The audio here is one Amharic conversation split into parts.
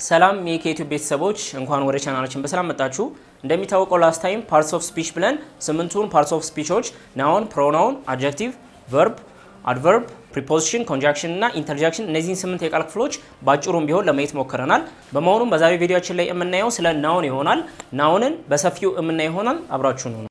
ሰላም የኢትዮ ቤተሰቦች እንኳን ወደ ቻናላችን በሰላም መጣችሁ። እንደሚታወቀው ላስት ታይም ፓርትስ ኦፍ ስፒች ብለን ስምንቱን ፓርትስ ኦፍ ስፒቾች ናውን፣ ፕሮናውን፣ አድጀክቲቭ፣ ቨርብ፣ አድቨርብ፣ ፕሪፖዚሽን፣ ኮንጃክሽን እና ኢንተርጃክሽን እነዚህን ስምንት የቃል ክፍሎች በአጭሩም ቢሆን ለማየት ሞክረናል። በመሆኑም በዛሬ ቪዲዮችን ላይ የምናየው ስለ ናውን ይሆናል። ናውንን በሰፊው የምናየው ይሆናል። አብራችሁ ነው።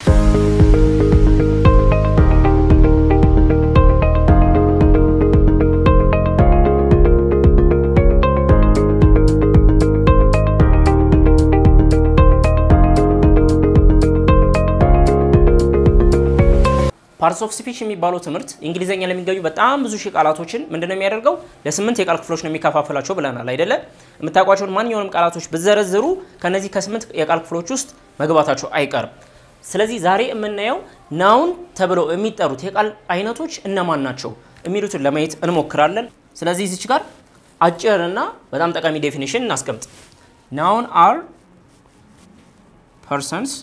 ፓርትስ ኦፍ ስፒች የሚባለው ትምህርት እንግሊዘኛ ለሚገኙ በጣም ብዙ ሺህ ቃላቶችን ምንድነው የሚያደርገው? ለስምንት የቃል ክፍሎች ነው የሚከፋፈላቸው ብለናል አይደለ? የምታውቋቸውን ማንኛውንም ቃላቶች ብዘረዝሩ ከነዚህ ከስምንት የቃል ክፍሎች ውስጥ መግባታቸው አይቀርም። ስለዚህ ዛሬ የምናየው ናውን ተብለው የሚጠሩት የቃል አይነቶች እነማን ናቸው የሚሉትን ለማየት እንሞክራለን። ስለዚህ እዚች ጋር አጭርና በጣም ጠቃሚ ዴፊኒሽን እናስቀምጥ። ናውን አር ፐርሰንስ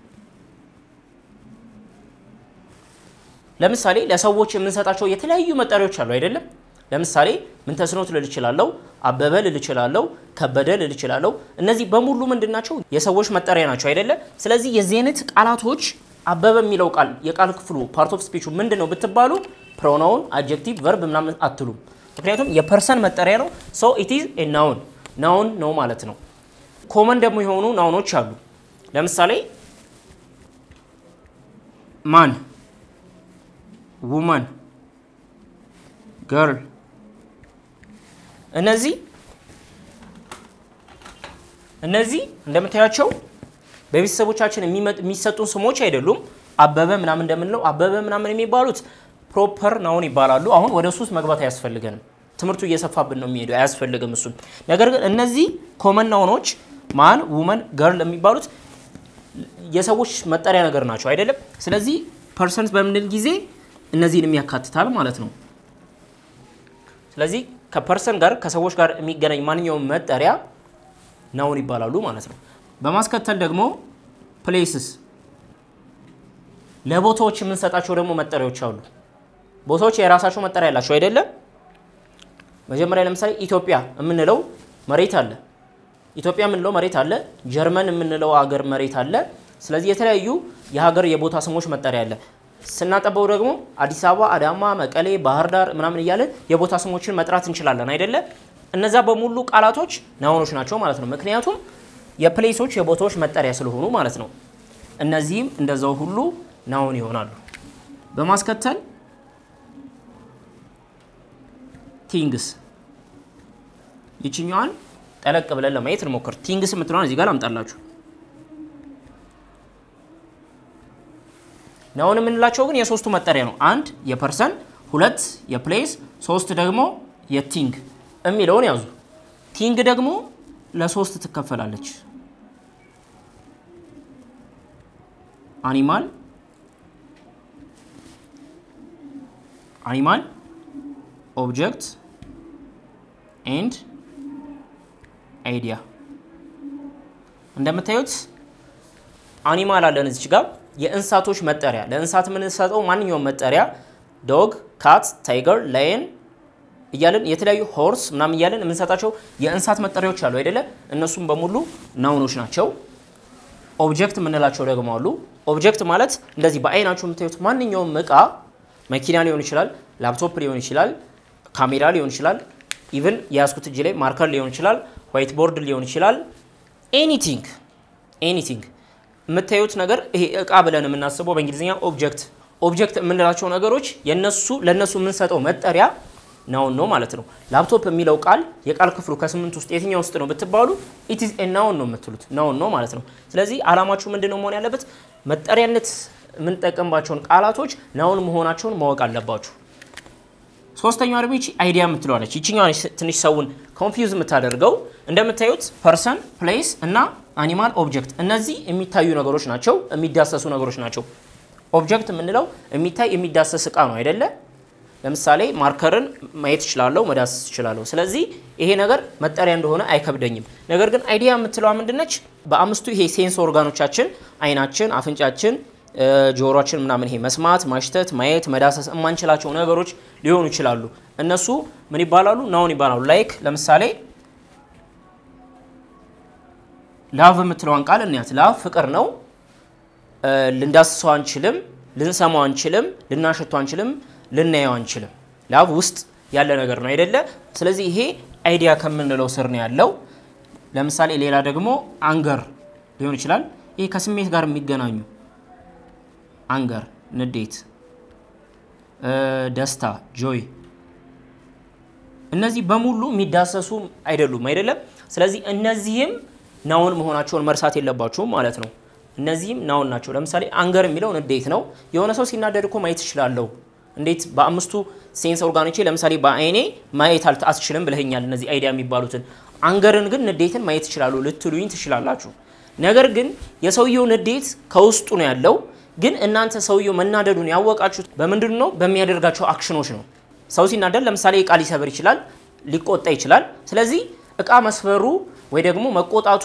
ለምሳሌ ለሰዎች የምንሰጣቸው የተለያዩ መጠሪያዎች አሉ አይደለም። ለምሳሌ ምንተስኖት ልል እችላለሁ፣ አበበ ልል እችላለሁ፣ ከበደ ልል እችላለሁ። እነዚህ በሙሉ ምንድን ናቸው? የሰዎች መጠሪያ ናቸው አይደለም። ስለዚህ የዚህ አይነት ቃላቶች አበበ የሚለው ቃል የቃል ክፍሉ ፓርት ኦፍ ስፒቹ ምንድን ነው ብትባሉ ፕሮናውን፣ አድጀክቲቭ፣ ቨርብ ምናምን አትሉም። ምክንያቱም የፐርሰን መጠሪያ ነው። ሶ ኢት ኢዝ ኤ ናውን ናውን ነው ማለት ነው። ኮመን ደግሞ የሆኑ ናውኖች አሉ። ለምሳሌ ማን ውመን ገርል እነዚህ እነዚህ እንደምታያቸው በቤተሰቦቻችን የሚሰጡን ስሞች አይደሉም። አበበ ምናምን እንደምንለው አበበ ምናምን የሚባሉት ፕሮፐር ናውን ይባላሉ። አሁን ወደ እሱ ውስጥ መግባት አያስፈልገንም። ትምህርቱ እየሰፋብን ነው የሚሄደው፣ አያስፈልግም እሱን። ነገር ግን እነዚህ ኮመን ናውኖች ማን፣ ውመን፣ ገርል የሚባሉት የሰዎች መጠሪያ ነገር ናቸው አይደለም። ስለዚህ ፐርሰንት በምንል ጊዜ እነዚህንም ያካትታል ማለት ነው። ስለዚህ ከፐርሰን ጋር ከሰዎች ጋር የሚገናኝ ማንኛውም መጠሪያ ናውን ይባላሉ ማለት ነው። በማስከተል ደግሞ ፕሌስስ ለቦታዎች የምንሰጣቸው ደግሞ መጠሪያዎች አሉ። ቦታዎች የራሳቸው መጠሪያ ያላቸው አይደለም። መጀመሪያ ለምሳሌ ኢትዮጵያ የምንለው መሬት አለ። ኢትዮጵያ የምንለው መሬት አለ። ጀርመን የምንለው ሀገር መሬት አለ። ስለዚህ የተለያዩ የሀገር የቦታ ስሞች መጠሪያ አለ። ስናጠበው ደግሞ አዲስ አበባ፣ አዳማ፣ መቀሌ፣ ባህር ዳር ምናምን እያለን የቦታ ስሞችን መጥራት እንችላለን አይደለ? እነዛ በሙሉ ቃላቶች ናውኖች ናቸው ማለት ነው። ምክንያቱም የፕሌሶች የቦታዎች መጠሪያ ስለሆኑ ማለት ነው። እነዚህም እንደዛው ሁሉ ናውን ይሆናሉ። በማስከተል ቲንግስ ይችኛዋን ጠለቅ ብለን ለማየት እንሞክር። ቲንግስ የምትለዋን እዚህ ጋር ላምጣላችሁ። ናውን የምንላቸው ግን የሶስቱ መጠሪያ ነው። አንድ የፐርሰን፣ ሁለት የፕሌስ፣ ሶስት ደግሞ የቲንግ የሚለውን ያዙ። ቲንግ ደግሞ ለሶስት ትከፈላለች። አኒማል አኒማል፣ ኦብጀክት ኤንድ አይዲያ። እንደምታዩት አኒማል አለን እዚች ጋር የእንስሳቶች መጠሪያ ለእንስሳት የምንሰጠው ማንኛውም መጠሪያ ዶግ፣ ካት፣ ታይገር፣ ላየን እያለን የተለያዩ ሆርስ ምናምን እያለን የምንሰጣቸው የእንስሳት መጠሪያዎች አሉ አይደለ? እነሱም በሙሉ ናውኖች ናቸው። ኦብጀክት የምንላቸው ደግሞ አሉ። ኦብጀክት ማለት እንደዚህ በአይናችሁ የምታዩት ማንኛውም እቃ መኪና ሊሆን ይችላል፣ ላፕቶፕ ሊሆን ይችላል፣ ካሜራ ሊሆን ይችላል፣ ኢቭን የያዝኩት እጅ ላይ ማርከር ሊሆን ይችላል፣ ዋይት ቦርድ ሊሆን ይችላል። ኤኒቲንግ ኤኒቲንግ የምታዩት ነገር ይሄ እቃ ብለን የምናስበው በእንግሊዝኛ ኦብጀክት ኦብጀክት የምንላቸው ነገሮች የነሱ ለነሱ የምንሰጠው መጠሪያ ናውን ነው ማለት ነው። ላፕቶፕ የሚለው ቃል የቃል ክፍሉ ከስምንት ውስጥ የትኛው ውስጥ ነው ብትባሉ ኢትዝ ኤ ናውን ነው የምትሉት ናውን ነው ማለት ነው። ስለዚህ አላማችሁ ምንድን ነው መሆን ያለበት? መጠሪያነት የምንጠቀምባቸውን ቃላቶች ናውን መሆናቸውን ማወቅ አለባችሁ። ሶስተኛዋ ደግሞ ይቺ አይዲያ የምትለዋለች። ይችኛዋ ትንሽ ሰውን ኮንፊውዝ የምታደርገው እንደምታዩት ፐርሰን፣ ፕሌስ እና አኒማል፣ ኦብጀክት እነዚህ የሚታዩ ነገሮች ናቸው፣ የሚዳሰሱ ነገሮች ናቸው። ኦብጀክት የምንለው የሚታይ የሚዳሰስ እቃ ነው አይደለ? ለምሳሌ ማርከርን ማየት እችላለሁ፣ መዳሰስ እችላለሁ። ስለዚህ ይሄ ነገር መጠሪያ እንደሆነ አይከብደኝም። ነገር ግን አይዲያ የምትለዋ ምንድነች? በአምስቱ ይሄ ሴንስ ኦርጋኖቻችን አይናችን፣ አፍንጫችን፣ ጆሮችን ምናምን ይሄ መስማት፣ ማሽተት፣ ማየት፣ መዳሰስ የማንችላቸው ነገሮች ሊሆኑ ይችላሉ። እነሱ ምን ይባላሉ? ናውን ይባላሉ። ላይክ ለምሳሌ ላቭ የምትለዋን ቃል እንያት። ላቭ ፍቅር ነው። ልንዳስሰው አንችልም፣ ልንሰማው አንችልም፣ ልናሸቱ አንችልም፣ ልናየው አንችልም። ላቭ ውስጥ ያለ ነገር ነው አይደለ? ስለዚህ ይሄ አይዲያ ከምንለው ስር ነው ያለው። ለምሳሌ ሌላ ደግሞ አንገር ሊሆን ይችላል። ይሄ ከስሜት ጋር የሚገናኙ አንገር፣ ንዴት፣ ደስታ፣ ጆይ እነዚህ በሙሉ የሚዳሰሱ አይደሉም አይደለም። ስለዚህ እነዚህም ናውን መሆናቸውን መርሳት የለባችሁም ማለት ነው። እነዚህም ናውን ናቸው። ለምሳሌ አንገር የሚለው ንዴት ነው። የሆነ ሰው ሲናደድ እኮ ማየት እችላለሁ። እንዴት በአምስቱ ሴንስ ኦርጋኖቼ ለምሳሌ በአይኔ ማየት አትችልም ብለኸኛል። እነዚህ አይዲያ የሚባሉትን አንገርን ግን ንዴትን ማየት ይችላሉ ልትሉኝ ትችላላችሁ። ነገር ግን የሰውየው ንዴት ከውስጡ ነው ያለው። ግን እናንተ ሰውየው መናደዱን ያወቃችሁት በምንድን ነው? በሚያደርጋቸው አክሽኖች ነው። ሰው ሲናደድ ለምሳሌ እቃ ሊሰብር ይችላል፣ ሊቆጣ ይችላል። ስለዚህ እቃ መስፈሩ ወይ ደግሞ መቆጣቱ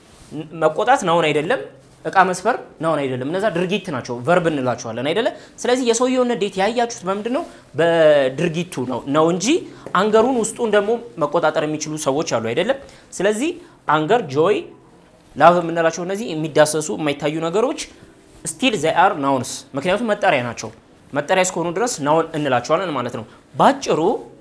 መቆጣት ናውን አይደለም፣ እቃ መስፈር ናውን አይደለም። እነዛ ድርጊት ናቸው፣ ቨርብ እንላቸዋለን አይደለ? ስለዚህ የሰውየውን ንዴት ያያችሁት በምንድን ነው? በድርጊቱ ነው ነው እንጂ አንገሩን ውስጡን ደግሞ መቆጣጠር የሚችሉ ሰዎች አሉ አይደለም። ስለዚህ አንገር፣ ጆይ፣ ላቭ የምንላቸው እነዚህ የሚዳሰሱ የማይታዩ ነገሮች ስቲል ዘይ አር ናውንስ፣ ምክንያቱም መጠሪያ ናቸው። መጠሪያ እስከሆኑ ድረስ ናውን እንላቸዋለን ማለት ነው። ባጭሩ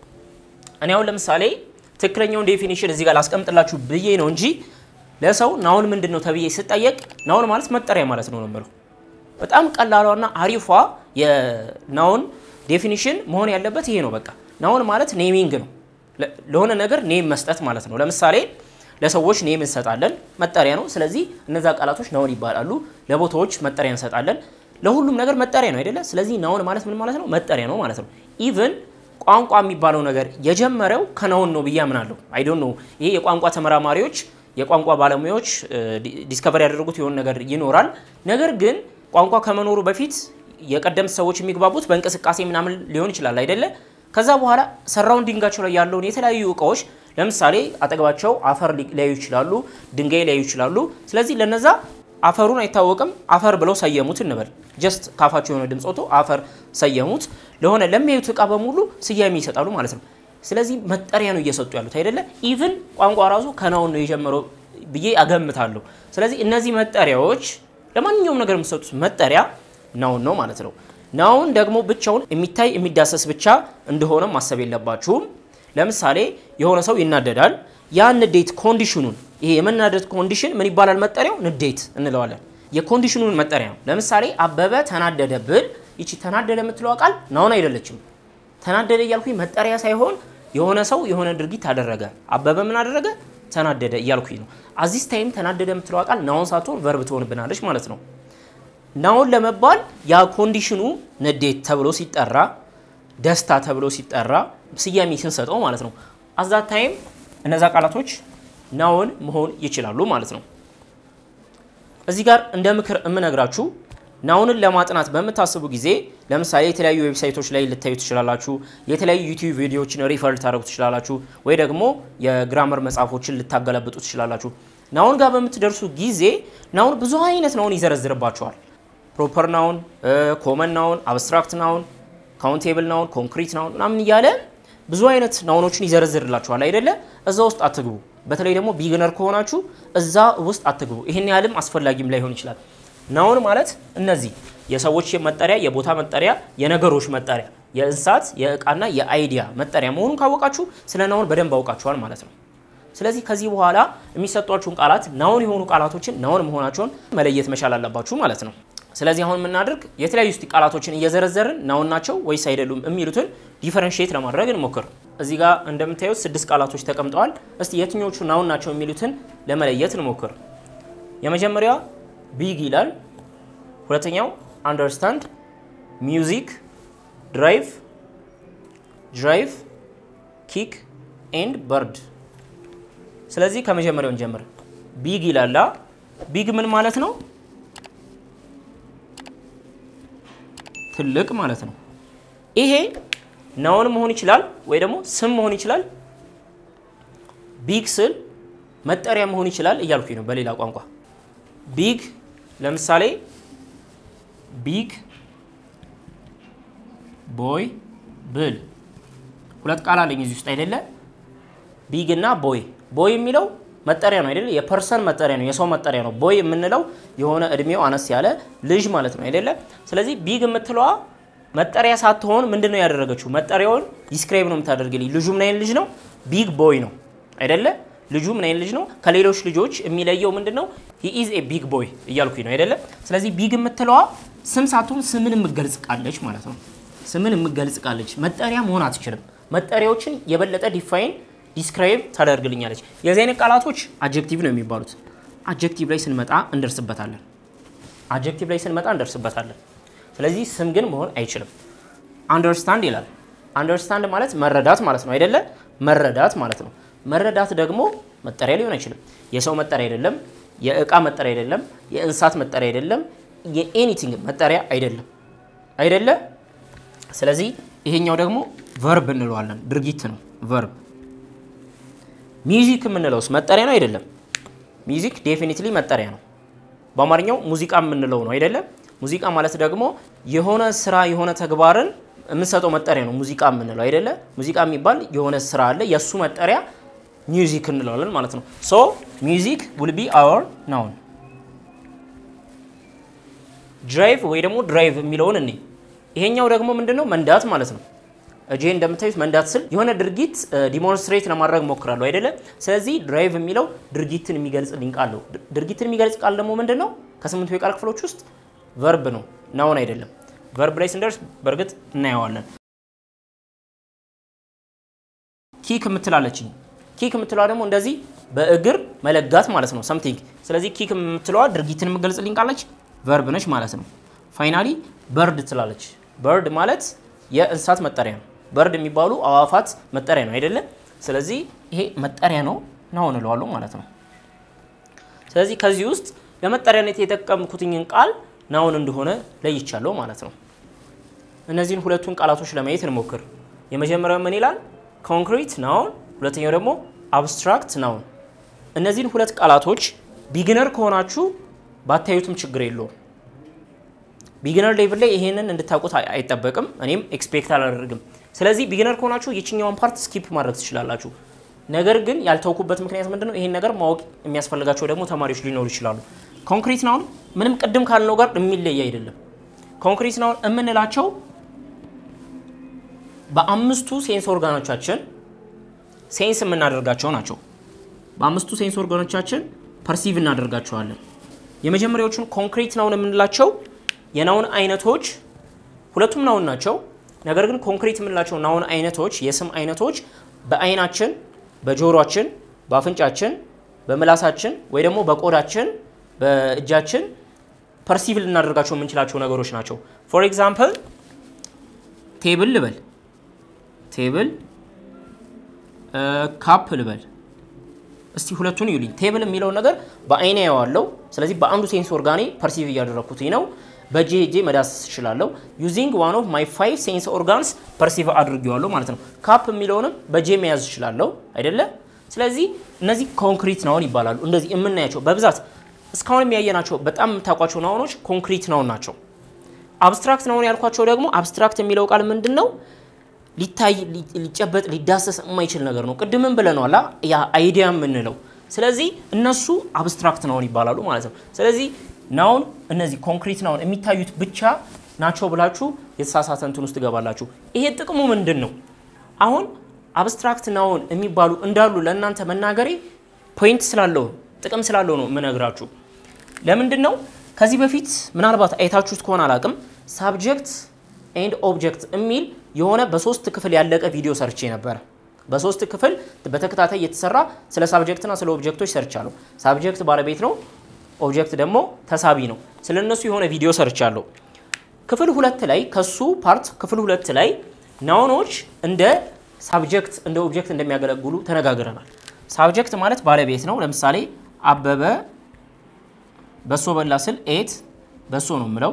እኔ አሁን ለምሳሌ ትክክለኛውን ዴፊኒሽን እዚህ ጋር ላስቀምጥላችሁ ብዬ ነው እንጂ ለሰው ናውን ምንድን ነው ተብዬ ስጠየቅ ናውን ማለት መጠሪያ ማለት ነው ነው በጣም ቀላሏና አሪፏ የናውን ዴፊኒሽን መሆን ያለበት ይሄ ነው። በቃ ናውን ማለት ኔሚንግ ነው፣ ለሆነ ነገር ኔም መስጠት ማለት ነው። ለምሳሌ ለሰዎች ኔም እንሰጣለን፣ መጠሪያ ነው። ስለዚህ እነዛ ቃላቶች ናውን ይባላሉ። ለቦታዎች መጠሪያ እንሰጣለን። ለሁሉም ነገር መጠሪያ ነው አይደለ? ስለዚህ ናውን ማለት ምን ማለት ነው? መጠሪያ ነው ማለት ነው። ኢቭን ቋንቋ የሚባለው ነገር የጀመረው ከናውን ነው ብዬ አምናለሁ። አይ ዶንት ኖ ይሄ የቋንቋ ተመራማሪዎች የቋንቋ ባለሙያዎች ዲስከቨር ያደረጉት የሆነ ነገር ይኖራል። ነገር ግን ቋንቋ ከመኖሩ በፊት የቀደምት ሰዎች የሚግባቡት በእንቅስቃሴ ምናምን ሊሆን ይችላል አይደለ? ከዛ በኋላ ሰራውንዲንጋቸው ላይ ያለውን የተለያዩ እቃዎች ለምሳሌ አጠገባቸው አፈር ሊያዩ ይችላሉ፣ ድንጋይ ሊያዩ ይችላሉ። ስለዚህ ለነዛ አፈሩን አይታወቅም አፈር ብለው ሰየሙት እንበል። ጀስት ካፋቸው የሆነ ድምፅ ወጥቶ አፈር ሰየሙት። ለሆነ ለሚያዩት እቃ በሙሉ ስያሜ ይሰጣሉ ማለት ነው። ስለዚህ መጠሪያ ነው እየሰጡ ያሉት አይደለ? ኢቭን ቋንቋ ራሱ ከናውን ነው የጀመረው ብዬ አገምታለሁ። ስለዚህ እነዚህ መጠሪያዎች ለማንኛውም ነገር የምትሰጡት መጠሪያ ናውን ነው ማለት ነው። ናውን ደግሞ ብቻውን የሚታይ የሚዳሰስ ብቻ እንደሆነ ማሰብ የለባችሁም። ለምሳሌ የሆነ ሰው ይናደዳል። ያ ንዴት ኮንዲሽኑን ይሄ የመናደድ ኮንዲሽን ምን ይባላል? መጠሪያው ንዴት እንለዋለን። የኮንዲሽኑን መጠሪያ ነው። ለምሳሌ አበበ ተናደደ ብል ይቺ ተናደደ የምትለዋ ቃል ናውን አይደለችም። ተናደደ እያልኩኝ መጠሪያ ሳይሆን የሆነ ሰው የሆነ ድርጊት አደረገ። አበበ ምን አደረገ? ተናደደ እያልኩኝ ነው። አዚስ ታይም ተናደደ የምትለዋ ቃል ናውን ሳትሆን ቨርብ ትሆንብናለች ማለት ነው። ናውን ለመባል ያ ኮንዲሽኑ ንዴት ተብሎ ሲጠራ፣ ደስታ ተብሎ ሲጠራ ስያሜ ስንሰጠው ማለት ነው። አዛት ታይም እነዛ ቃላቶች ናውን መሆን ይችላሉ ማለት ነው። እዚህ ጋር እንደ ምክር የምነግራችሁ ናውንን ለማጥናት በምታስቡ ጊዜ ለምሳሌ የተለያዩ ዌብሳይቶች ላይ ልታዩ ትችላላችሁ። የተለያዩ ዩቲዩብ ቪዲዮዎችን ሪፈር ልታደርጉ ትችላላችሁ። ወይ ደግሞ የግራመር መጽሐፎችን ልታገለብጡ ትችላላችሁ። ናውን ጋር በምትደርሱ ጊዜ ናውን ብዙ አይነት ናውን ይዘረዝርባቸዋል። ፕሮፐር ናውን፣ ኮመን ናውን፣ አብስትራክት ናውን፣ ካውንቴብል ናውን፣ ኮንክሪት ናውን ምናምን እያለ ብዙ አይነት ናውኖችን ይዘረዝርላችኋል አይደለ? እዛ ውስጥ አትግቡ። በተለይ ደግሞ ቢግነር ከሆናችሁ እዛ ውስጥ አትግቡ። ይህን ያህልም አስፈላጊም ላይሆን ይችላል። ናውን ማለት እነዚህ የሰዎች መጠሪያ፣ የቦታ መጠሪያ፣ የነገሮች መጠሪያ፣ የእንስሳት የእቃና የአይዲያ መጠሪያ መሆኑን ካወቃችሁ ስለ ናውን በደንብ አውቃችኋል ማለት ነው። ስለዚህ ከዚህ በኋላ የሚሰጧችሁን ቃላት ናውን የሆኑ ቃላቶችን ናውን መሆናቸውን መለየት መቻል አለባችሁ ማለት ነው። ስለዚህ አሁን የምናደርግ የተለያዩ ስቲ ቃላቶችን እየዘረዘርን ናውን ናቸው ወይስ አይደሉም የሚሉትን ዲፈረንሽት ለማድረግ እንሞክር። እዚህ ጋር እንደምታዩት ስድስት ቃላቶች ተቀምጠዋል። እስቲ የትኞቹ ናውን ናቸው የሚሉትን ለመለየት እንሞክር። የመጀመሪያው ቢግ ይላል። ሁለተኛው አንደርስታንድ፣ ሚውዚክ፣ ድራይቭ፣ ድራይቭ፣ ኪክ ኤንድ በርድ። ስለዚህ ከመጀመሪያው እንጀምር። ቢግ ይላላ። ቢግ ምን ማለት ነው? ትልቅ ማለት ነው። ይሄ ናውን መሆን ይችላል ወይ ደግሞ ስም መሆን ይችላል። ቢግ ስል መጠሪያ መሆን ይችላል እያልኩኝ ነው በሌላ ቋንቋ ቢግ ለምሳሌ ቢግ ቦይ ብል ሁለት ቃል አለኝ እዚህ ውስጥ አይደለ? ቢግ እና ቦይ። ቦይ የሚለው መጠሪያ ነው አይደለ? የፐርሰን መጠሪያ ነው፣ የሰው መጠሪያ ነው። ቦይ የምንለው የሆነ እድሜው አነስ ያለ ልጅ ማለት ነው አይደለ? ስለዚህ ቢግ የምትለዋ መጠሪያ ሳትሆን ምንድን ነው ያደረገችው? መጠሪያውን ዲስክራይብ ነው የምታደርግልኝ። ልጁ ምን አይነት ልጅ ነው? ቢግ ቦይ ነው አይደለ? ልጁ ምን አይነት ልጅ ነው? ከሌሎች ልጆች የሚለየው ምንድን ነው? ሂ ኢዝ ኤ ቢግ ቦይ እያልኩኝ ነው አይደለ? ስለዚህ ቢግ የምትለዋ ስም ሳትሆን ስምን የምትገልጽ ቃለች ማለት ነው። ስምን የምትገልጽ ቃለች፣ መጠሪያ መሆን አትችልም። መጠሪያዎችን የበለጠ ዲፋይን ዲስክራይብ ታደርግልኛለች። የዚህ አይነት ቃላቶች አጀክቲቭ ነው የሚባሉት። አጀክቲቭ ላይ ስንመጣ እንደርስበታለን። አጀክቲቭ ላይ ስንመጣ እንደርስበታለን። ስለዚህ ስም ግን መሆን አይችልም። አንደርስታንድ ይላል። አንደርስታንድ ማለት መረዳት ማለት ነው አይደለ? መረዳት ማለት ነው። መረዳት ደግሞ መጠሪያ ሊሆን አይችልም። የሰው መጠሪያ አይደለም፣ የእቃ መጠሪያ አይደለም፣ የእንስሳት መጠሪያ አይደለም፣ የኤኒቲንግ መጠሪያ አይደለም አይደለ? ስለዚህ ይሄኛው ደግሞ ቨርብ እንለዋለን፣ ድርጊት ነው ቨርብ። ሚውዚክ የምንለውስ መጠሪያ ነው አይደለም? ሚውዚክ ዴፊኒትሊ መጠሪያ ነው። በአማርኛው ሙዚቃ የምንለው ነው አይደለም? ሙዚቃ ማለት ደግሞ የሆነ ስራ የሆነ ተግባርን የምንሰጠው መጠሪያ ነው ሙዚቃ የምንለው አይደለ? ሙዚቃ የሚባል የሆነ ስራ አለ፣ የእሱ መጠሪያ ሚውዚክ እንለዋለን ማለት ነው። ሶ ሚውዚክ ውል ቢ አወር ናውን። ድራይቭ ወይ ደግሞ ድራይቭ የሚለውን እኔ ይሄኛው ደግሞ ምንድነው መንዳት ማለት ነው። እጄ እንደምታዩት መንዳት ስል የሆነ ድርጊት ዲሞንስትሬት ለማድረግ ሞክራለሁ አይደለ? ስለዚህ ድራይቭ የሚለው ድርጊትን የሚገልጽልኝ ቃል ነው። ድርጊትን የሚገልጽ ቃል ደግሞ ምንድን ነው? ከስምንቱ የቃል ክፍሎች ውስጥ ቨርብ ነው፣ ናውን አይደለም። ቨርብ ላይ ስንደርስ በእርግጥ እናየዋለን። ኪክ የምትላለችኝ ኪክ የምትለዋ ደግሞ እንደዚህ በእግር መለጋት ማለት ነው ሰምቲንግ። ስለዚህ ኪክ የምትለዋ ድርጊትን የምገልጽልኝ ቃለች ቨርብ ነች ማለት ነው። ፋይናሊ በርድ ትላለች። በርድ ማለት የእንስሳት መጠሪያ ነው። በርድ የሚባሉ አዋፋት መጠሪያ ነው አይደለም። ስለዚህ ይሄ መጠሪያ ነው ናውን እለዋለሁ ማለት ነው። ስለዚህ ከዚህ ውስጥ ለመጠሪያነት የተጠቀምኩትኝን ቃል ናውን እንደሆነ ለይቻለሁ ማለት ነው። እነዚህን ሁለቱን ቃላቶች ለማየት እንሞክር። የመጀመሪያው ምን ይላል? ኮንክሪት ናውን፣ ሁለተኛው ደግሞ አብስትራክት ናውን። እነዚህን ሁለት ቃላቶች ቢግነር ከሆናችሁ ባታዩትም ችግር የለውም። ቢግነር ሌቭል ላይ ይሄንን እንድታውቁት አይጠበቅም፣ እኔም ኤክስፔክት አላደርግም። ስለዚህ ቢግነር ከሆናችሁ የችኛውን ፓርት ስኪፕ ማድረግ ትችላላችሁ። ነገር ግን ያልተውኩበት ምክንያት ምንድነው? ይሄን ነገር ማወቅ የሚያስፈልጋቸው ደግሞ ተማሪዎች ሊኖሩ ይችላሉ። ኮንክሪት ናውን ምንም ቅድም ካልነው ጋር የሚለይ አይደለም። ኮንክሪት ናውን የምንላቸው በአምስቱ ሴንስ ኦርጋኖቻችን ሴንስ የምናደርጋቸው ናቸው። በአምስቱ ሴንስ ኦርጋኖቻችን ፐርሲቭ እናደርጋቸዋለን። የመጀመሪያዎቹን ኮንክሪት ናውን የምንላቸው የናውን አይነቶች ሁለቱም ናውን ናቸው። ነገር ግን ኮንክሪት የምንላቸው ናውን አይነቶች የስም አይነቶች በአይናችን፣ በጆሮአችን፣ በአፍንጫችን፣ በምላሳችን ወይ ደግሞ በቆዳችን፣ በእጃችን ፐርሲቭ ልናደርጋቸው የምንችላቸው ነገሮች ናቸው። ፎር ኤግዛምፕል ቴብል ልበል፣ ቴብል ካፕ ልበል። እስቲ ሁለቱን ይዩልኝ። ቴብል የሚለውን ነገር በአይኔ ያዋለው፣ ስለዚህ በአንዱ ሴንስ ኦርጋኔ ፐርሲቭ እያደረግኩትኝ ነው። በእጄ ሄጄ መዳሰስ እችላለሁ። ዩዚንግ ዋን ኦፍ ማይ ፋይቭ ሴንስ ኦርጋንስ ፐርሲቭ አድርጌዋለሁ ማለት ነው። ካፕ የሚለውንም በእጄ መያዝ እችላለሁ አይደለ? ስለዚህ እነዚህ ኮንክሪት ናውን ይባላሉ። እንደዚህ የምናያቸው በብዛት እስካሁን የሚያየናቸው በጣም የምታውቋቸው ናውኖች ኮንክሪት ናውን ናቸው። አብስትራክት ናውን ያልኳቸው ደግሞ አብስትራክት የሚለው ቃል ምንድን ነው? ሊታይ፣ ሊጨበጥ፣ ሊዳሰስ የማይችል ነገር ነው። ቅድምም ብለናል ያ አይዲያ የምንለው። ስለዚህ እነሱ አብስትራክት ናውን ይባላሉ ማለት ነው። ስለዚህ ናውን እነዚህ ኮንክሪት ናውን የሚታዩት ብቻ ናቸው ብላችሁ የተሳሳተ እንትን ውስጥ ትገባላችሁ። ይሄ ጥቅሙ ምንድን ነው? አሁን አብስትራክት ናውን የሚባሉ እንዳሉ ለእናንተ መናገሬ ፖይንት ስላለው ጥቅም ስላለው ነው የምነግራችሁ። ለምንድን ነው? ከዚህ በፊት ምናልባት አይታችሁት ከሆነ አላቅም፣ ሳብጀክት ኤንድ ኦብጀክት የሚል የሆነ በሶስት ክፍል ያለቀ ቪዲዮ ሰርቼ ነበረ። በሶስት ክፍል በተከታታይ የተሰራ ስለ ሳብጀክትና ስለ ኦብጀክቶች ሰርቻለሁ። ሳብጀክት ባለቤት ነው፣ ኦብጀክት ደግሞ ተሳቢ ነው። ስለ እነሱ የሆነ ቪዲዮ ሰርቻለሁ። ክፍል ሁለት ላይ ከሱ ፓርት ክፍል ሁለት ላይ ናውኖች እንደ ሳብጀክት እንደ ኦብጀክት እንደሚያገለግሉ ተነጋግረናል። ሳብጀክት ማለት ባለቤት ነው። ለምሳሌ አበበ በሶ በላ ስል ኤት በሶ ነው የምለው።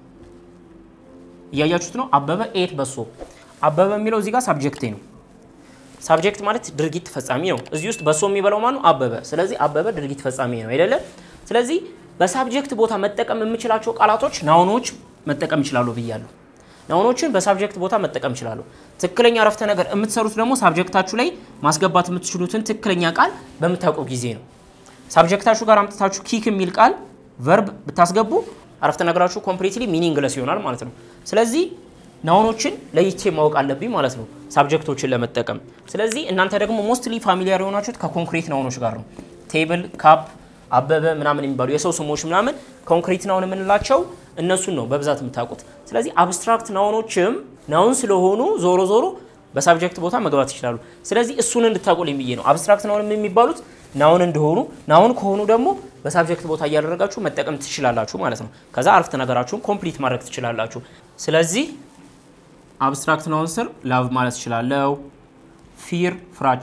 እያያችሁት ነው። አበበ ኤት በሶ። አበበ የሚለው እዚህ ጋር ሳብጀክቴ ነው። ሳብጀክት ማለት ድርጊት ፈጻሚ ነው። እዚህ ውስጥ በሶ የሚበላው ማነው? አበበ። ስለዚህ አበበ ድርጊት ፈጻሚ ነው አይደለ? ስለዚህ በሳብጀክት ቦታ መጠቀም የምችላቸው ቃላቶች ናውኖች መጠቀም ይችላሉ ብያለሁ። ናውኖችን በሳብጀክት ቦታ መጠቀም ይችላሉ። ትክክለኛ አረፍተ ነገር የምትሰሩት ደግሞ ሳብጀክታችሁ ላይ ማስገባት የምትችሉትን ትክክለኛ ቃል በምታውቀው ጊዜ ነው። ሳብጀክታችሁ ጋር አምጥታችሁ ኪክ የሚል ቃል ቨርብ ብታስገቡ አረፍተ ነገራችሁ ኮምፕሊትሊ ሚኒንግለስ ይሆናል ማለት ነው። ስለዚህ ናውኖችን ለይቼ ማወቅ አለብኝ ማለት ነው ሳብጀክቶችን ለመጠቀም። ስለዚህ እናንተ ደግሞ ሞስትሊ ፋሚሊያር የሆናችሁት ከኮንክሪት ናውኖች ጋር ነው። ቴብል፣ ካፕ፣ አበበ ምናምን የሚባሉ የሰው ስሞች ምናምን ኮንክሪት ናውን የምንላቸው እነሱን ነው በብዛት የምታውቁት። ስለዚህ አብስትራክት ናውኖችም ናውን ስለሆኑ ዞሮ ዞሮ በሳብጀክት ቦታ መግባት ይችላሉ። ስለዚህ እሱን እንድታውቁልኝ ብዬ ነው። አብስትራክት ናውን የሚባሉት ናውን እንደሆኑ ናውን ከሆኑ ደግሞ በሳብጀክት ቦታ እያደረጋችሁ መጠቀም ትችላላችሁ ማለት ነው። ከዛ አረፍተ ነገራችሁን ኮምፕሊት ማድረግ ትችላላችሁ። ስለዚህ አብስትራክት ናውን ስር ላቭ ማለት እችላለሁ። ፊር ፍራቻ፣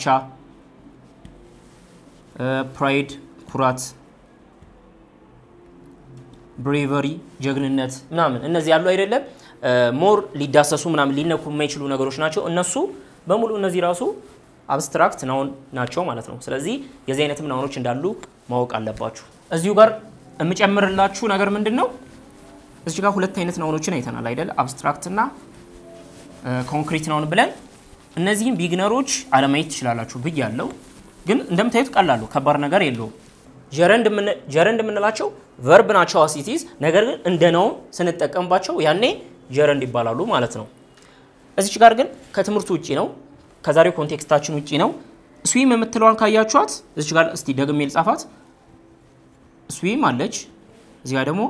ፕራይድ ኩራት፣ ብሬቨሪ ጀግንነት ምናምን እነዚህ ያሉ አይደለም ሞር ሊዳሰሱ ምናምን ሊነኩ የማይችሉ ነገሮች ናቸው። እነሱ በሙሉ እነዚህ ራሱ አብስትራክት ናውን ናቸው ማለት ነው። ስለዚህ የዚህ አይነትም ናውኖች እንዳሉ ማወቅ አለባችሁ። እዚሁ ጋር የምጨምርላችሁ ነገር ምንድን ነው? እዚህ ጋር ሁለት አይነት ናውኖችን አይተናል አይደል? አብስትራክት እና ኮንክሪት ናውን ብለን እነዚህም ቢግነሮች አለማየት ትችላላችሁ ብያለሁ። ግን እንደምታዩት ቀላሉ ከባድ ነገር የለውም። ጀረንድ የምንላቸው ቨርብ ናቸው አሲቲዝ ነገር ግን እንደ ናውን ስንጠቀምባቸው ያኔ ጀረንድ ይባላሉ ማለት ነው። እዚች ጋር ግን ከትምህርቱ ውጭ ነው፣ ከዛሬው ኮንቴክስታችን ውጭ ነው። ስዊም የምትለዋን ካያችኋት እዚች ጋር እስቲ ደግሜ ልጻፋት። ስዊም አለች፣ እዚህ ጋር ደግሞ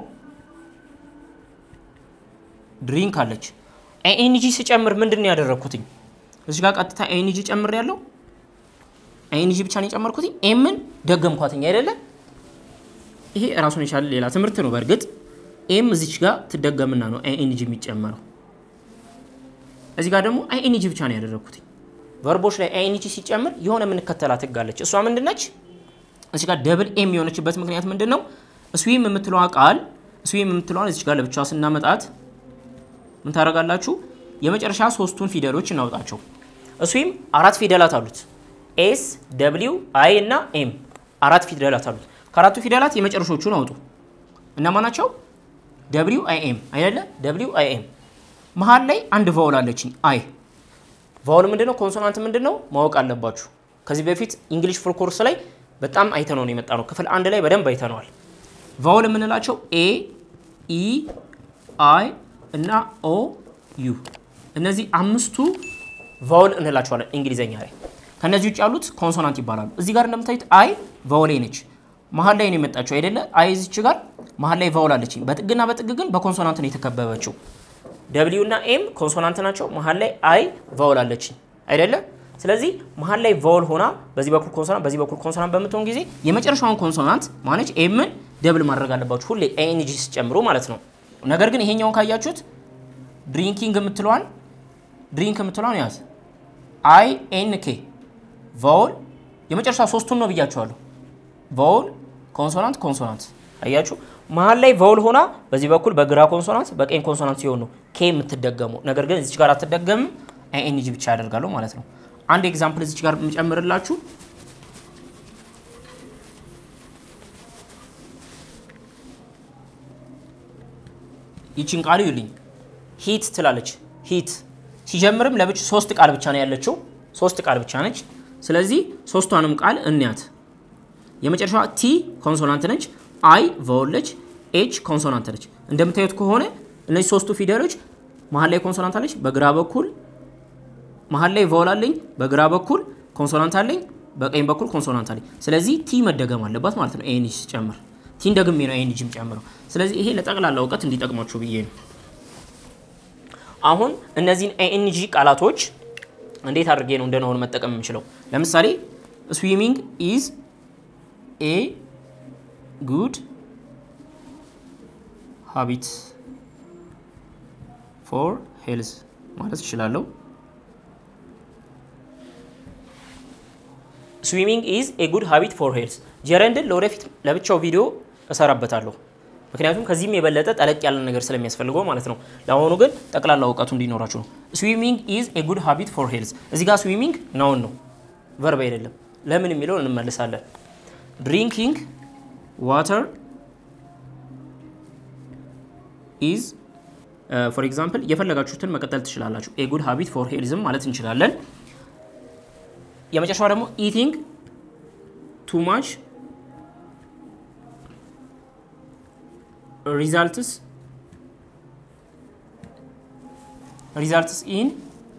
ድሪንክ አለች። ኤንጂ ስጨምር ምንድን ነው ያደረግኩትኝ? እዚህ ጋር ቀጥታ ኤንጂ ጨምር ያለው ኤንጂ ብቻ ነው የጨመርኩትኝ። ኤምን ደገምኳትኝ አይደለ? ይሄ ራሱን የቻለ ሌላ ትምህርት ነው። በእርግጥ ኤም እዚች ጋር ትደገምና ነው ኤንጂ የሚጨመረው። እዚህ ጋር ደግሞ ኤንጂ ብቻ ነው ያደረግኩትኝ። ቨርቦች ላይ ኤንጂ ሲጨምር የሆነ የምንከተላት ህግ አለች። እሷ ምንድነች? እዚህ ጋር ደብል ኤም የሆነችበት ምክንያት ምንድን ነው? ስዊም የምትለዋ ቃል ስዊም የምትለዋን እዚች ጋር ለብቻዋ ስናመጣት ምን ታደርጋላችሁ? የመጨረሻ ሶስቱን ፊደሎች እናውጣቸው። ስዊም አራት ፊደላት አሉት። ኤስ ደብሊው አይ እና ኤም አራት ፊደላት አሉት። ከአራቱ ፊደላት የመጨረሾቹን አውጡ። እነማ ናቸው? ደብሊው አይ ኤም አይደለ? ደብሊው አይ ኤም መሀል ላይ አንድ ቫውል አለችኝ አይ። ቫውል ምንድነው? ኮንሶናንት ምንድነው? ማወቅ አለባችሁ። ከዚህ በፊት እንግሊሽ ፉል ኮርስ ላይ በጣም አይተነው ነው የመጣ ነው። ክፍል አንድ ላይ በደንብ አይተነዋል። ቫውል የምንላቸው ኤ፣ ኢ፣ አይ እና ኦ ዩ እነዚህ አምስቱ ቫውል እንላቸዋለን እንግሊዘኛ ላይ። ከነዚህ ውጭ ያሉት ኮንሶናንት ይባላሉ። እዚህ ጋር እንደምታዩት አይ ቫውል ነች፣ መሀል ላይ ነው የመጣችው አይደለ? አይ እዚች ጋር መሀል ላይ ቫውል አለችኝ። በጥግና በጥግ ግን በኮንሶናንት ነው የተከበበችው። ደብሊው እና ኤም ኮንሶናንት ናቸው። መሀል ላይ አይ ቫውል አለችኝ አይደለ? ስለዚህ መሀል ላይ ቫውል ሆና በዚህ በኩል ኮንሶናንት በዚህ በኩል ኮንሶናንት በምትሆን ጊዜ የመጨረሻውን ኮንሶናንት ማነች ኤምን ደብል ማድረግ አለባችሁ ሁሌ ኤንጂ ሲጨምሩ ማለት ነው። ነገር ግን ይሄኛውን ካያችሁት ድሪንኪንግ የምትለዋን ድሪንክ የምትለዋን ያዝ አይ ኤን ኬ ቫውል የመጨረሻ ሶስቱን ነው ብያችኋለሁ። ቫውል ኮንሶናንት ኮንሶናንት አያችሁ። መሀል ላይ ቫውል ሆና በዚህ በኩል በግራ ኮንሶናንት በቀኝ ኮንሶናንት ሲሆን ነው ኬ የምትደገመው። ነገር ግን እዚች ጋር አትደገምም፣ ኤንጂ ብቻ ያደርጋለሁ ማለት ነው። አንድ ኤግዛምፕል እዚች ጋር የምጨምርላችሁ ይችን ቃል ይዩልኝ። ሂት ትላለች። ሂት ሲጀምርም ለብቻ ሶስት ቃል ብቻ ነው ያለችው፣ ሶስት ቃል ብቻ ነች። ስለዚህ ሶስቷንም ቃል እንያት። የመጨረሻዋ ቲ ኮንሶናንት ነች፣ አይ ቫውል ነች፣ ኤች ኮንሶናንት ነች። እንደምታዩት ከሆነ እነዚህ ሶስቱ ፊደሎች መሀል ላይ ኮንሶናንት አለች፣ በግራ በኩል መሀል ላይ ቫውል አለኝ፣ በግራ በኩል ኮንሶናንት አለኝ፣ በቀኝ በኩል ኮንሶናንት አለኝ። ስለዚህ ቲ መደገም አለባት ማለት ነው። ኤንጂ ሲጨምር ቲን ደግሜ ነው ኤንጂ ጨምረው። ስለዚህ ይሄ ለጠቅላላ እውቀት እንዲጠቅማችሁ ብዬ ነው። አሁን እነዚህን ኤንጂ ቃላቶች እንዴት አድርጌ ነው እንደ ናውን መጠቀም የምችለው? ለምሳሌ ስዊሚንግ ኢዝ ኤ ጉድ ሃቢት ፎር ሄልዝ ማለት እችላለሁ። ስዊሚንግ ኢዝ ኤ ጉድ ሃቢት ፎር ሄልዝ። ጀረንድን ለወደፊት ለብቻው ቪዲዮ እሰራበታለሁ። ምክንያቱም ከዚህም የበለጠ ጠለቅ ያለ ነገር ስለሚያስፈልገው ማለት ነው። ለአሁኑ ግን ጠቅላላ እውቀቱ እንዲኖራችሁ ነው። ስዊሚንግ ኢዝ ኤ ጉድ ሃቢት ፎር ሄልዝ። እዚህ ጋር ስዊሚንግ ናውን ነው፣ ቨርብ አይደለም። ለምን የሚለውን እንመልሳለን። ድሪንኪንግ ዋተር ኢዝ ፎር ኤግዛምፕል የፈለጋችሁትን መቀጠል ትችላላችሁ። ኤ ጉድ ሃቢት ፎር ሄልዝም ማለት እንችላለን። የመጨረሻው ደግሞ ኢቲንግ ቱ ማች ሪዛልትስ ሪዛልትስ ኢን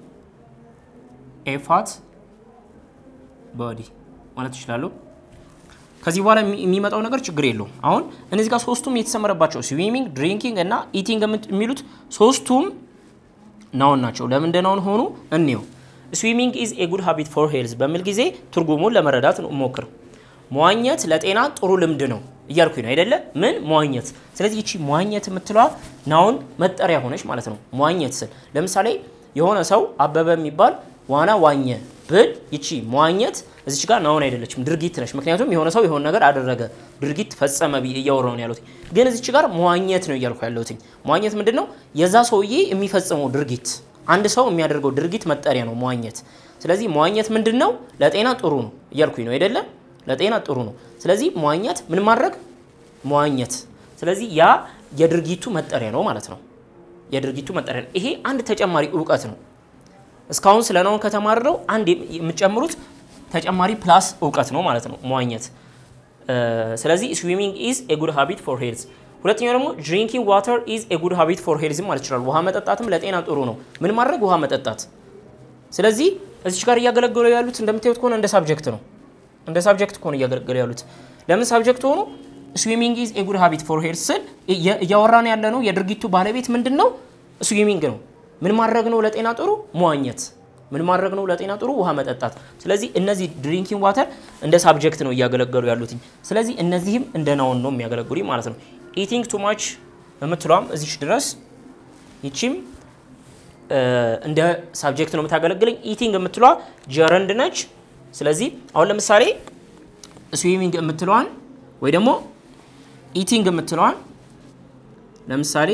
ኤ ፋት ቦዲ ማለት ይችላሉ። ከዚህ በኋላ የሚመጣው ነገር ችግር የለውም። አሁን እነዚህ ጋር ሶስቱም የተሰመረባቸው ስዊሚንግ፣ ድሪንኪንግ እና ኢቲንግ የሚሉት ሶስቱም ናውን ናቸው። ለምንድን ናውን ሆኑ? እንየው። ስዊሚንግ ኢዝ ኤ ጉድ ሃቢት ፎር ሄልዝ በሚል ጊዜ ትርጉሙን ለመረዳት ሞክር። መዋኘት ለጤና ጥሩ ልምድ ነው እያልኩኝ ነው አይደለ? ምን መዋኘት። ስለዚህ ይቺ መዋኘት የምትለዋ ናውን መጠሪያ ሆነች ማለት ነው። መዋኘት ስል ለምሳሌ የሆነ ሰው አበበ የሚባል ዋና ዋኘ ብል ይቺ መዋኘት እዚች ጋር ናውን አይደለችም፣ ድርጊት ነች። ምክንያቱም የሆነ ሰው የሆነ ነገር አደረገ፣ ድርጊት ፈጸመ ብዬ እያወራሁ ነው ያለሁት። ግን እዚች ጋር መዋኘት ነው እያልኩ ያለሁት። መዋኘት ምንድን ነው? የዛ ሰውዬ የሚፈጽመው ድርጊት፣ አንድ ሰው የሚያደርገው ድርጊት መጠሪያ ነው መዋኘት። ስለዚህ መዋኘት ምንድን ነው? ለጤና ጥሩ ነው እያልኩኝ ነው አይደለ? ለጤና ጥሩ ነው። ስለዚህ መዋኘት ምን ማድረግ መዋኘት። ስለዚህ ያ የድርጊቱ መጠሪያ ነው ማለት ነው። የድርጊቱ መጠሪያ ነው። ይሄ አንድ ተጨማሪ እውቀት ነው። እስካሁን ስለ ናውን ከተማርነው አንድ የምትጨምሩት ተጨማሪ ፕላስ እውቀት ነው ማለት ነው መዋኘት። ስለዚህ ስዊሚንግ ኢዝ ኤ ጉድ ሃቢት ፎር ሄልዝ። ሁለተኛው ደግሞ ድሪንኪንግ ዋተር ኢዝ ኤ ጉድ ሃቢት ፎር ሄልዝ ማለት ይችላል። ውሃ መጠጣትም ለጤና ጥሩ ነው። ምን ማድረግ ውሃ መጠጣት። ስለዚህ እዚች ጋር እያገለገሉ ያሉት እንደምታዩት ከሆነ እንደ ሳብጀክት ነው እንደ ሳብጀክት ከሆነ እያገለገሉ ያሉት ለምን ሳብጀክት ሆኑ? ስዊሚንግ ኢዝ ኤ ጉድ ሃቢት ፎር ሄልዝ ስል እያወራን ያለ ነው የድርጊቱ ባለቤት ምንድን ነው? ስዊሚንግ ነው። ምን ማድረግ ነው ለጤና ጥሩ? መዋኘት። ምን ማድረግ ነው ለጤና ጥሩ? ውሃ መጠጣት። ስለዚህ እነዚህ ድሪንኪንግ ዋተር እንደ ሳብጀክት ነው እያገለገሉ ያሉት። ስለዚህ እነዚህም እንደ ናውን ነው የሚያገለግሉ ማለት ነው። ኢቲንግ ቱ ማች የምትለዋም እዚች ድረስ ይቺም እንደ ሳብጀክት ነው የምታገለግለኝ። ኢቲንግ የምትለዋ ጀረንድ ነች። ስለዚህ አሁን ለምሳሌ ስዊሚንግ የምትለዋን ወይ ደግሞ ኢቲንግ የምትለዋን ለምሳሌ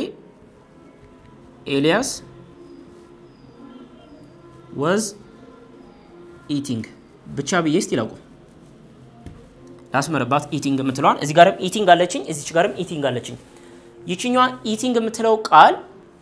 ኤልያስ ወዝ ኢቲንግ ብቻ ብዬ እስቲ ላቁም ላስመርባት። ኢቲንግ የምትለዋን እዚህ ጋርም ኢቲንግ አለችኝ፣ እዚች ጋርም ኢቲንግ አለችኝ። ይችኛዋ ኢቲንግ የምትለው ቃል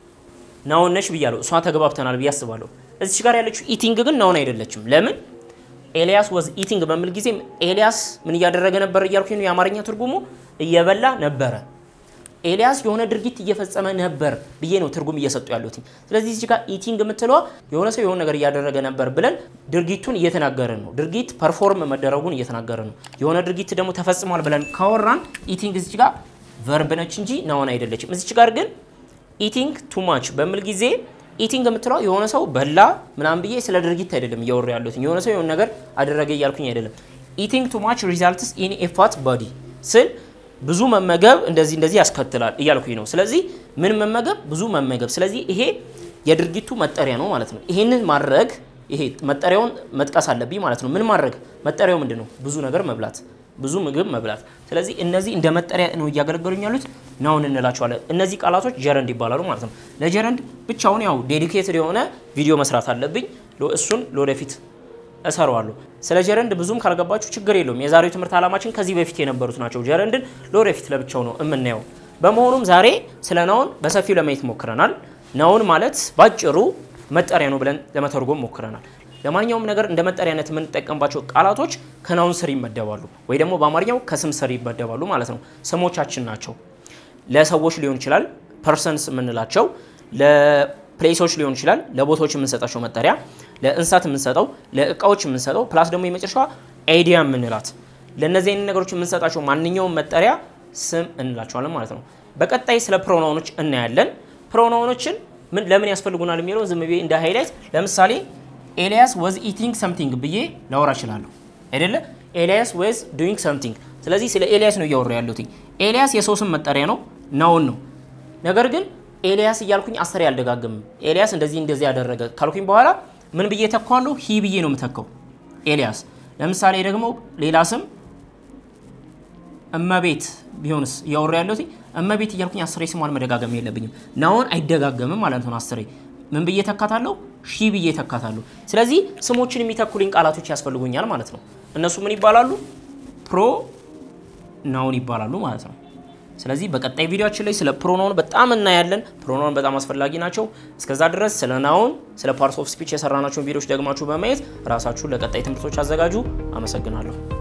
ናውን ነች ብያለሁ። እሷ ተግባብተናል ብዬ አስባለሁ። እዚች ጋር ያለችው ኢቲንግ ግን ናውን አይደለችም። ለምን? ኤልያስ ወዝ ኢቲንግ በሚል ጊዜ ኤልያስ ምን እያደረገ ነበር እያልኩኝ ነው። የአማርኛ ትርጉሙ እየበላ ነበረ። ኤልያስ የሆነ ድርጊት እየፈጸመ ነበር ብዬ ነው ትርጉም እየሰጡ ያሉት። ስለዚህ እዚህ ጋር ኢቲንግ የምትለዋ የሆነ ሰው የሆነ ነገር እያደረገ ነበር ብለን ድርጊቱን እየተናገርን ነው። ድርጊት ፐርፎርም መደረጉን እየተናገርን ነው። የሆነ ድርጊት ደግሞ ተፈጽሟል ብለን ካወራን ኢቲንግ እዚህ ጋር ቨርብ ነች እንጂ ናውን አይደለችም። እዚች ጋር ግን ኢቲንግ ቱ ማች በሚል ጊዜ ኢቲንግ የምትለው የሆነ ሰው በላ ምናምን ብዬ ስለ ድርጊት አይደለም እያወሩ ያሉት። የሆነ ሰው የሆነ ነገር አደረገ እያልኩኝ አይደለም። ኢቲንግ ቱ ማች ሪዛልትስ ኢን ኤ ፋት ቦዲ ስል ብዙ መመገብ እንደዚህ እንደዚህ ያስከትላል እያልኩኝ ነው። ስለዚህ ምን መመገብ? ብዙ መመገብ። ስለዚህ ይሄ የድርጊቱ መጠሪያ ነው ማለት ነው። ይሄንን ማድረግ ይሄ መጠሪያውን መጥቀስ አለብኝ ማለት ነው። ምን ማድረግ? መጠሪያው ምንድን ነው? ብዙ ነገር መብላት፣ ብዙ ምግብ መብላት። ስለዚህ እነዚህ እንደ መጠሪያ ነው እያገለገሉኝ ያሉት ናውን እንላቸዋለን። እነዚህ ቃላቶች ጀረንድ ይባላሉ ማለት ነው። ለጀረንድ ብቻውን ያው ዴዲኬትድ የሆነ ቪዲዮ መስራት አለብኝ። እሱን ለወደፊት እሰራዋለሁ። ስለ ጀረንድ ብዙም ካልገባችሁ ችግር የለውም። የዛሬው ትምህርት ዓላማችን ከዚህ በፊት የነበሩት ናቸው። ጀረንድን ለወደፊት ለብቻው ነው የምናየው። በመሆኑም ዛሬ ስለ ናውን በሰፊው ለማየት ሞክረናል። ናውን ማለት ባጭሩ መጠሪያ ነው ብለን ለመተርጎም ሞክረናል። ለማንኛውም ነገር እንደ መጠሪያነት የምንጠቀምባቸው ቃላቶች ከናውን ስር ይመደባሉ፣ ወይ ደግሞ በአማርኛው ከስም ስር ይመደባሉ ማለት ነው። ስሞቻችን ናቸው። ለሰዎች ሊሆን ይችላል፣ ፐርሰንስ የምንላቸው ለፕሌሶች ሊሆን ይችላል፣ ለቦታዎች የምንሰጣቸው መጠሪያ ለእንስሳት የምንሰጠው ለእቃዎች የምንሰጠው ፕላስ ደግሞ የመጨረሻዋ አይዲያ የምንላት ለእነዚህ አይነት ነገሮች የምንሰጣቸው ማንኛውም መጠሪያ ስም እንላቸዋለን ማለት ነው። በቀጣይ ስለ ፕሮናውኖች እናያለን። ፕሮናውኖችን ምን ለምን ያስፈልጉናል የሚለው ዝም ብዬ እንደ ሃይላይት ለምሳሌ ኤልያስ ወዝ ኢቲንግ ሰምቲንግ ብዬ ላወራ እችላለሁ አይደለ? ኤልያስ ወዝ ዱይንግ ሰምቲንግ። ስለዚህ ስለ ኤልያስ ነው እያወራ ያለሁት። ኤልያስ የሰው ስም መጠሪያ ነው፣ ናውን ነው። ነገር ግን ኤልያስ እያልኩኝ አስሬ አልደጋግምም። ኤልያስ እንደዚህ እንደዚህ ያደረገ ካልኩኝ በኋላ ምን ብዬ ተኳለሁ? ሂ ብዬ ነው የምተካው ኤልያስ። ለምሳሌ ደግሞ ሌላ ስም እመቤት ቢሆንስ እያወራ ያለሁት እመቤት እያልኩኝ አስሬ ስሟን መደጋገም የለብኝም። ናውን አይደጋገምም ማለት ነው። አስሬ ምን ብዬ ተካታለሁ? ሺ ብዬ ተካታለሁ። ስለዚህ ስሞችን የሚተኩልኝ ቃላቶች ያስፈልጉኛል ማለት ነው። እነሱ ምን ይባላሉ? ፕሮ ናውን ይባላሉ ማለት ነው። ስለዚህ በቀጣይ ቪዲዮችን ላይ ስለ ፕሮናውን በጣም እናያለን። ፕሮናውን በጣም አስፈላጊ ናቸው። እስከዛ ድረስ ስለ ናውን፣ ስለ ፓርትስ ኦፍ ስፒች የሰራናቸውን ቪዲዮዎች ደግማችሁ በማየት ራሳችሁን ለቀጣይ ትምህርቶች አዘጋጁ። አመሰግናለሁ።